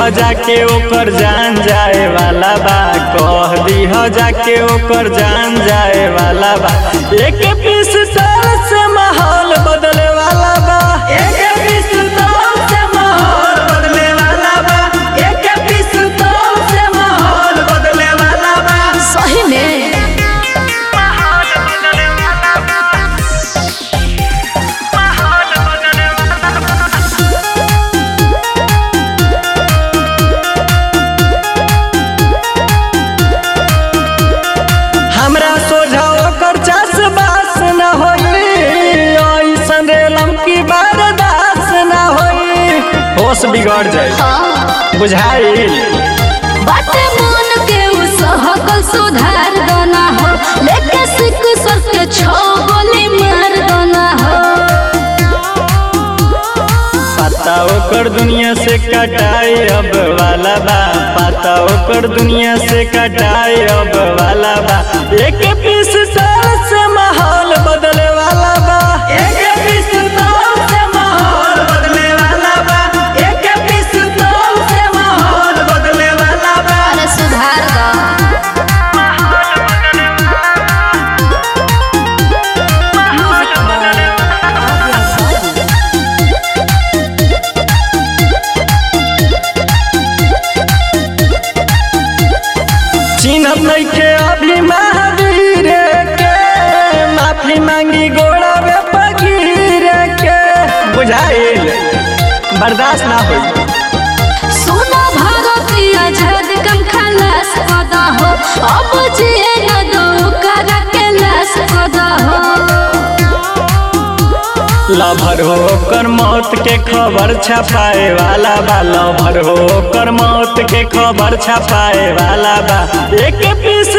जाके ओकर जान जाए वाला बा कह दीह जाके ओकर जान जाए वाला बा एक पीस साल से माहौल बदले वाला बा एक पीस साल से माहौल बदले वाला बा एक पीस साल से माहौल बदले वाला बा सही में हमरा सोझा ओकर चास बास न होई ऐसन रेलम की बर्दाश्त न होई होश बिगड़ जाए हाँ बुझाइल बाटे मन के उ सहकल सुधार दना हो लेके सिक सर के छो गोली मार दना हो पता ओकर दुनिया से कटाई अब वाला बा पता ओकर दुनिया से कटाई अब वाला बा एक पीस साल से माहौल बदले वाला बा एक पीस साल से माहौल बदले वाला बा एक पीस साल से माहौल बदले वाला बा अरे सुधार दा चिन्हत नइखे अभी महावीर के माफी मांगी गोड़ा में पगीर के बुझाइल बर्दाश्त ना होई सुना भारतीय झद कम खलास पदा हो अब जिए न दो कर के लास पदा हो लभर हो कर मौत के खबर छपाए वाला बा लभर हो कर मौत के खबर छपाए वाला बा एक पीस